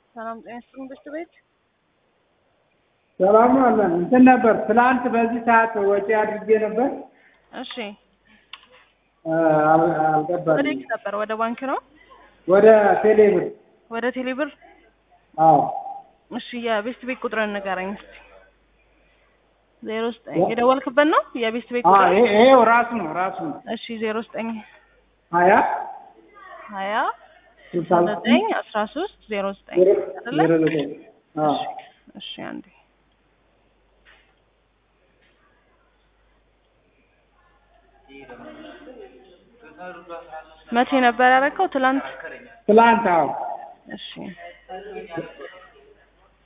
ሰላም ጤና ይስጥልኝ ብስት ቤት ሰላም ነው አለን። እንትን ነበር ትላንት በዚህ ሰዓት ወጪ አድርጌ ነበር እሺ አል- አልገባልኝም። ወዴት ነበር? ወደ ባንክ ነው? ወደ ቴሌብር ወደ ቴሌብር? አዎ እሺ የቤስት ቤት ቁጥርን ንገረኝ እስኪ። ዜሮ ዘጠኝ የደወልክበት ነው የቤስት ቤት አዎ፣ ቁጥር? ይሄ- ይሄው ራሱ ነው ራሱ ነው እሺ ዜሮ ዘጠኝ ሀያ ሀያ ስልሳ ዘጠኝ አስራ ሶስት ዜሮ ዘጠኝ ዜሮ አይደለ? ዜሮ ዘጠኝ አዎ እሺ አንዴ መቼ ነበር ያደረከው? ትላንት? ትላንት አዎ እሺ